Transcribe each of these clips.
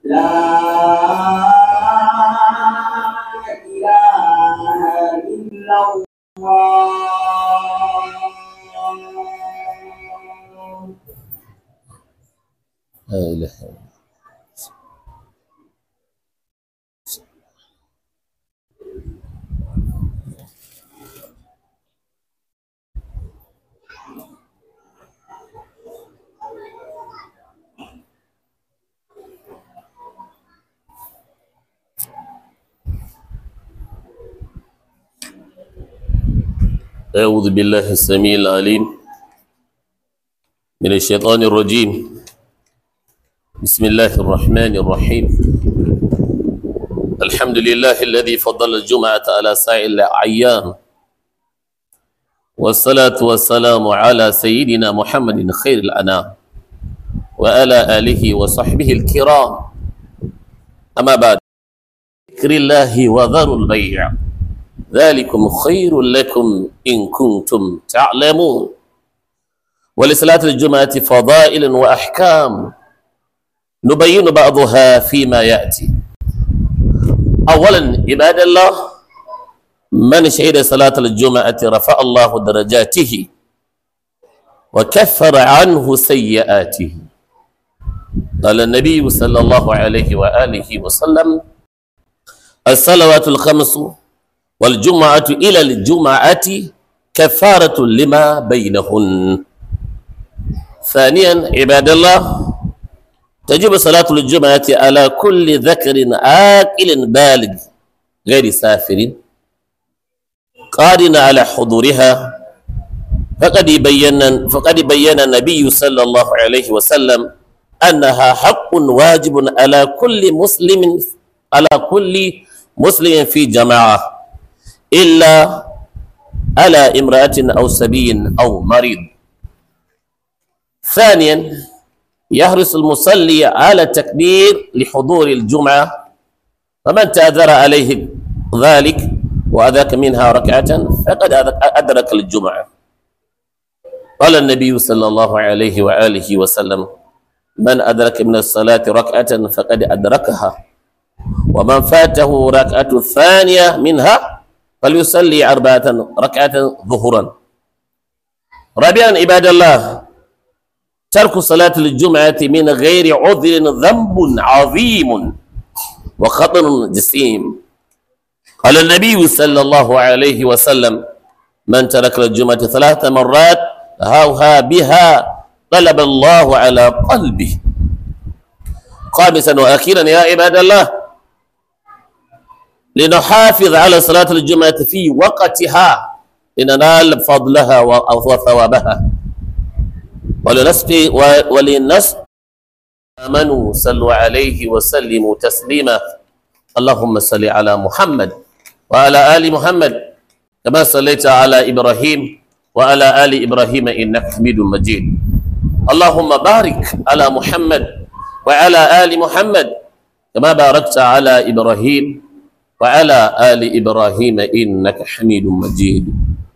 لا إله إلا الله لا إله إلا الله. أعوذ بالله السميع العليم من الشيطان الرجيم بسم الله الرحمن الرحيم الحمد لله الذي فضل الجمعة على سائر الأعيان والصلاة والسلام على سيدنا محمد خير الأنام وعلى آله وصحبه الكرام أما بعد ذكر الله وذروا البيع ذلكم خير لكم إن كنتم تعلمون ولصلاة الجمعة فضائل وأحكام نبين بعضها فيما يأتي أولا عباد الله من شهد صلاة الجمعة رفع الله درجاته وكفر عنه سيئاته قال النبي صلى الله عليه وآله وسلم الصلوات الخمس والجمعة إلى الجمعة كفارة لما بينهن ثانيا عباد الله تجب صلاة الجمعة على كل ذكر عاقل بالغ غير سافر قادر على حضورها فقد بين فقد بين النبي صلى الله عليه وسلم أنها حق واجب على كل مسلم على كل مسلم في جماعة إلا على امرأة أو سبي أو مريض ثانيا يحرص المصلي على التكبير لحضور الجمعة فمن تأذر عليه ذلك وأذاك منها ركعة فقد أدرك الجمعة قال النبي صلى الله عليه وآله وسلم من أدرك من الصلاة ركعة فقد أدركها ومن فاته ركعة الثانية منها فليصلي أربعة ركعة ظهرا رابعا عباد الله ترك صلاة الجمعة من غير عذر ذنب عظيم وخطر جسيم قال النبي صلى الله عليه وسلم من ترك الجمعة ثلاث مرات هاوها بها طلب الله على قلبه خامسا وأخيرا يا عباد الله لنحافظ على صلاة الجمعة في وقتها لننال فضلها وثوابها ولنسقي ولنس آمنوا صلوا عليه وسلموا تسليما اللهم صل على محمد وعلى آل محمد كما صليت على إبراهيم وعلى آل إبراهيم إنك حميد مجيد اللهم بارك على محمد وعلى آل محمد كما باركت على إبراهيم وعلى آل إبراهيم إنك حميد مجيد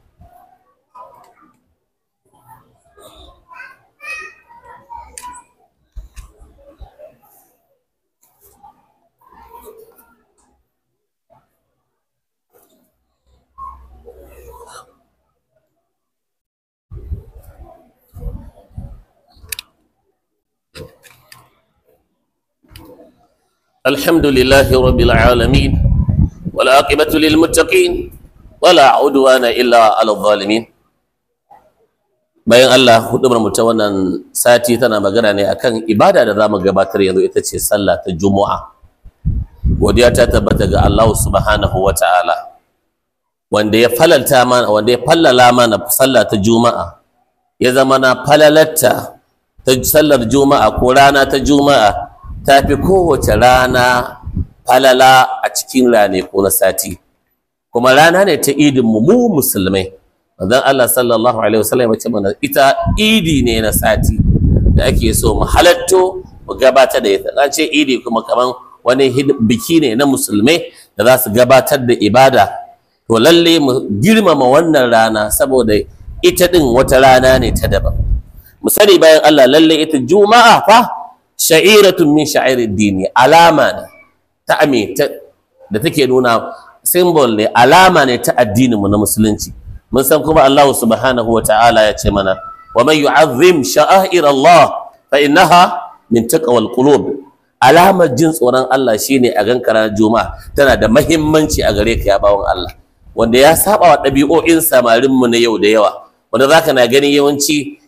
الحمد لله رب العالمين والعاقبة للمتقين ولا عدوان إلا على الظالمين bayan Allah hudubar mu ta wannan sati tana magana ne akan ibada da zamu gabatar yanzu ita ce sallah ta Juma'a godiya ta tabbata ga Allah subhanahu wata'ala wanda ya falalta mana wanda ya fallala mana sallah ta Juma'a ya zama na falalatta ta sallar Juma'a ko rana ta Juma'a ta fi kowace rana falala a cikin rane ko na sati kuma rana ne ta idin mu mu musulmai manzon Allah sallallahu alaihi wasallam ya ce mana ita idi ne na sati da ake so mu halatto mu gabatar da ita an ce idi kuma kaman wani biki ne na musulmai da za su gabatar da ibada to lalle mu girmama wannan rana saboda ita din wata rana ne ta daban mu sani bayan Allah lalle ita juma'a fa sha'iratun min sha'irid dini alama ne ta ame da take nuna symbol ne alama ne ta addinin mu na musulunci mun san kuma Allah subhanahu wa ta'ala ya ce mana wa man yu'azzim sha'air Allah fa innaha min taqwal qulub alamar jin tsoron Allah shine a gan ranar juma'a tana da mahimmanci a gare ka ya bawon Allah wanda ya saba wa ɗabi'o'in samarin mu na yau da yawa wanda zaka na gani yawanci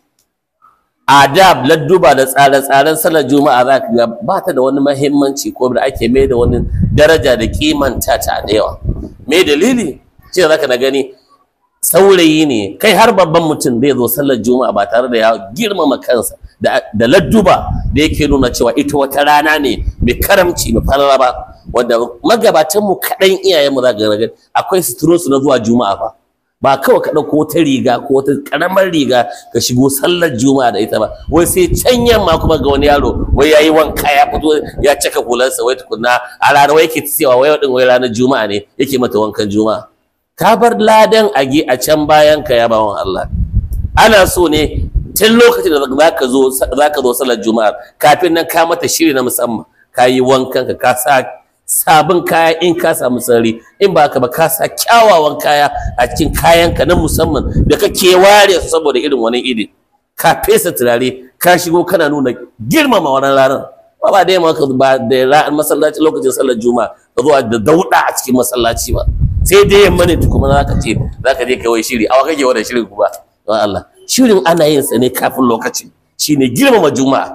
adab ladduba da tsare-tsaren sallar juma'a za ka ga ba ta da wani mahimmanci ko da ake mai da wani daraja da kimanta ta da yawa me dalili ce za ka na gani saurayi ne kai har babban mutum zai zo sallar juma'a ba tare da ya girmama kansa da ladduba da yake nuna cewa ita wata rana ne mai karamci mai falala ba wanda magabatan mu kaɗan iyayen mu za ga gani akwai suturo su na zuwa juma'a ba ba kawai ka ɗauko wata riga ko wata ƙaramar riga ka shigo sallar juma'a da ita ba wai sai can yamma kuma ga wani yaro wai yayi wanka ya fito ya caka hularsa wai tukunna a ranar wai yake cewa wai din wai ranar juma'a ne yake mata wankan juma'a ka bar ladan age a can bayan ka ya bawan Allah ana so ne tun lokacin da zaka zo zaka zo sallar juma'a kafin nan ka mata shiri na musamman ka yi wankan ka ka sa sabon kaya in ka samu sarari in ba ka ba ka sa kyawawan kaya a cikin kayanka na musamman da kake ware su saboda irin wani iri ka fesa turare ka shigo kana nuna girmama wannan ranar ba ba da yamma ka ba da masallaci lokacin sallar juma'a ka zo da dauda a cikin masallaci ba sai dai yamma ne kuma za ka ce za ka je ka wai shiri awa kake wani shirin ku ba don Allah shirin ana yin sa ne kafin lokaci shine girmama juma'a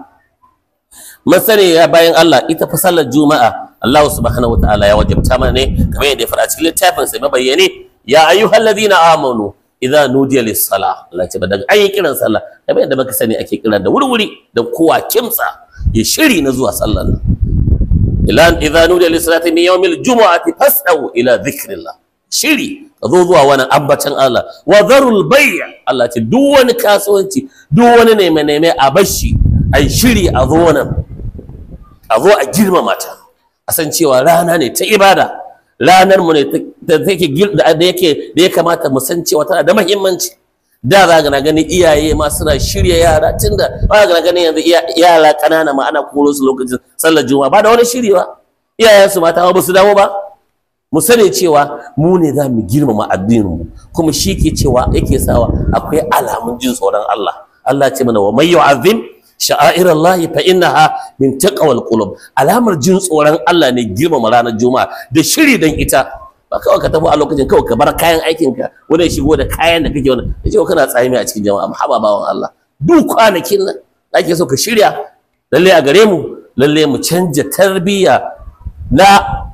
mun sani ya bayan Allah ita fa sallar juma'a Allah subhanahu wataala ya wajabta mana ne kamar yadda ya faɗa cikin littafin sa mabayyane ya ayyuhal ladina amanu idza nudiya lis sala Allah ce daga an yi kiran sallah kamar yadda muka sani ake kiran da wurwuri da kowa kimsa ya shiri na zuwa sallar nan ila idza nudiya lis salati min yawmil jumu'ati fas'au ila dhikrillah shiri ka zo zuwa wani ambatan Allah wa zarul bay' Allah ce duk wani kasuwanci duk wani neme neme a bashi ai shiri a zo nan a zo a girmama ta a san cewa rana ne ta ibada ranar mu ne da take da yake da ya kamata mu san cewa tana da muhimmanci da za ga gani iyaye ma suna shirya yara tunda ba ga gani yanzu yara kanana ma ana koro su lokacin sallar juma'a ba da wani shiri ba iyayen su mata ba su dawo ba mu sani cewa mu ne za mu girmama addinin mu kuma shi ke cewa yake sawa akwai alamun jin tsoron Allah Allah ce mana wa may yu'azzim sha'air Allah fa innaha min taqwal qulub alamar jin tsoron Allah ne girmama ranar juma'a da shiri dan ita ba kawai ka tafi a lokacin kawai ka bar kayan aikin ka wani shigo da kayan da kake wani ya ce kana tsami a cikin jama'a mahaba bawan Allah duk kwanakin nan ake so ka shirya lalle a gare mu lalle mu canja tarbiyya na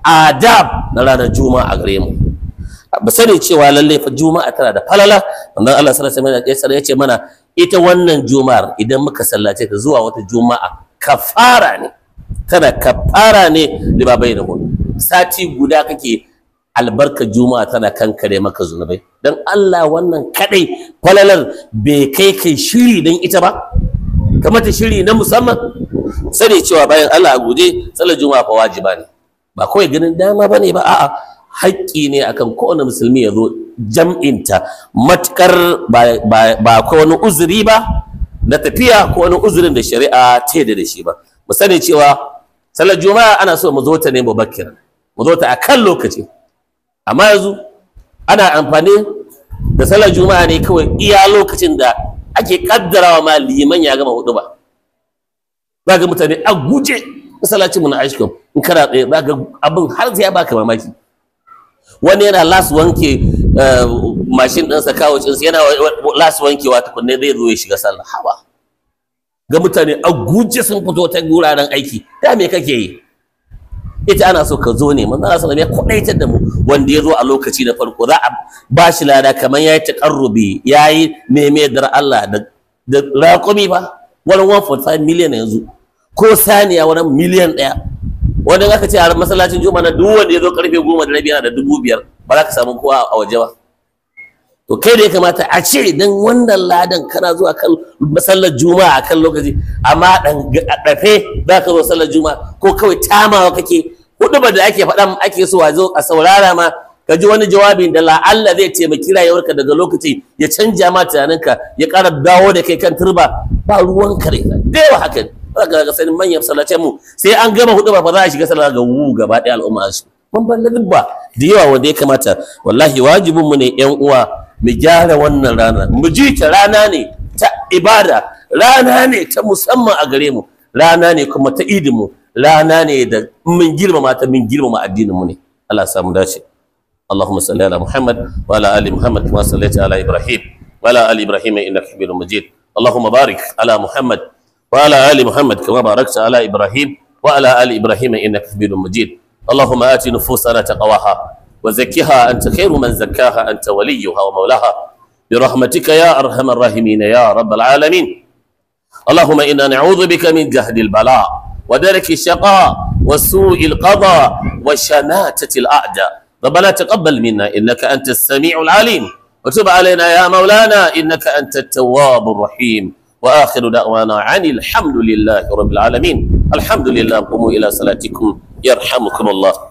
adab na ranar juma'a a gare mu ba sani cewa lalle fa juma'a tana da falala wannan Allah sallallahu alaihi wasallam ya ce mana ita wannan juma'ar idan muka sallace ta zuwa wata juma'a kafara ne tana kafara ne libabai da hun sati guda kake albarka juma'a tana kankare maka zunubai dan Allah wannan kadai falalar bai kai kai shiri dan ita ba kamata shiri na musamman sani cewa bayan Allah a guje sallar juma'a fa wajiba ne ba kawai ganin dama bane ba a'a haƙƙi ne akan kowane musulmi ya zo jam'inta matukar ba ko wani uzuri ba na tafiya ko wani uzurin da shari'a ta yadda da shi ba mu sani cewa sallar juma'a ana so mu zo ta ne mubakkir mu zo ta a kan lokaci amma yanzu ana amfani da sallar juma'a ne kawai iya lokacin da ake kaddarawa ma liman ya gama hudu ba za ga mutane a guje masallacin mu na ashkom in kana tsaye za ga abin har sai ya baka mamaki wani yana las wanke mashin ɗinsa kawo cinsa yana las wankewa tukunne zai zo ya shiga sallah hawa ga mutane a guje sun fito ta guraren aiki da me kake yi ita ana so ka zo ne manzo Allah sallallahu alaihi wasallam ya kwadaitar da mu wanda ya zo a lokaci na farko za a ba shi lada kamar yayi taqarrubi yayi meme dar Allah da da raƙumi ba wani 1.5 million yanzu ko saniya wani miliyan ɗaya wanda aka ce a masallacin juma'a na duk wanda ya zo karfe goma da rabi yana da dubu biyar ba za ka samu kowa a waje ba to kai da ya kamata a ce dan wannan ladan kana zuwa kan masallar juma'a a kan lokaci amma dan dafe za ka zo sallar juma'a ko kawai tamawa kake hudu ba da ake faɗa ake so a zo a saurara ma ka ji wani jawabin da la'alla zai taimaki rayuwarka daga lokaci ya canja ma tunaninka ya ƙara dawo da kai kan turba ba ruwan kare da yawa haka zaka ga sanin manyan masallacin mu sai an gama hudu ba fa za a shiga sallah ga wu gaba ɗaya al'umma su mun ban ba da yawa wanda ya kamata wallahi wajibin mu ne yan uwa mu gyara wannan rana mu ji ta rana ne ta ibada rana ne ta musamman a gare mu rana ne kuma ta idin mu rana ne da mun girmama ta mun girmama addinin mu ne Allah ya samu dace اللهم صل على محمد وعلى ال محمد كما صليت على ابراهيم وعلى ال ابراهيم انك حميد مجيد اللهم بارك على محمد وعلى ال محمد كما باركت على ابراهيم وعلى ال ابراهيم انك حميد مجيد اللهم ات نفوسنا تقواها وزكها انت خير من زكاها انت وليها ومولاها برحمتك يا ارحم الراحمين يا رب العالمين اللهم انا نعوذ بك من جهد البلاء ودرك الشقاء وسوء القضاء وشناتة الأعداء ربنا تقبل منا إنك أنت السميع العليم وتب علينا يا مولانا إنك أنت التواب الرحيم وآخر دعوانا عن الحمد لله رب العالمين الحمد لله قوموا إلى صلاتكم يرحمكم الله